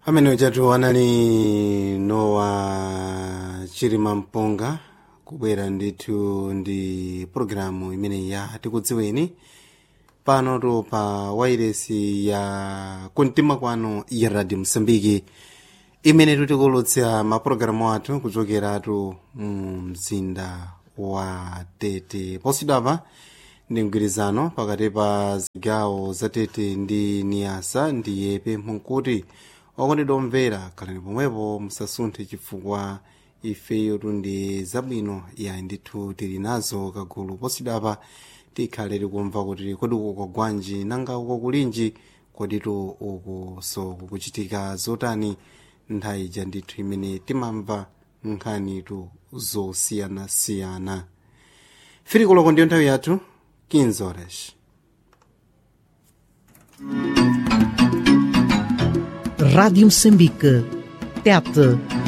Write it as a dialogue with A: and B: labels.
A: amene uchatiwana ni nowa chirima mpunga kubwera ndithu ndi pologalamu imene ya tikudziweni panotu pa wairesi ya kumtima kwanu ya radio msambiki imene tutikulutsa mapulogalamu athu kuchokeratu mu mzinda wa tete posidapa ndi mgwirizano pakati pa zigawo za tete ndi niyasa ndi yepe mpunkuti okondedwa omvera khalani pomwepo musasunthe chifukwa ifeyo tundi zabwino ya ndithu tili nazo kagulu posidapa tikhale tikumva kuti kodi uko kwagwanji nanga uko kulinji koditu uku so kukuchitika zotani nthawi ija ndithu imene timamva nkhanitu zosiyanasiyana firikoloko ndiyo nthawi yathu 15 horas
B: Rádio Moçambique. Tete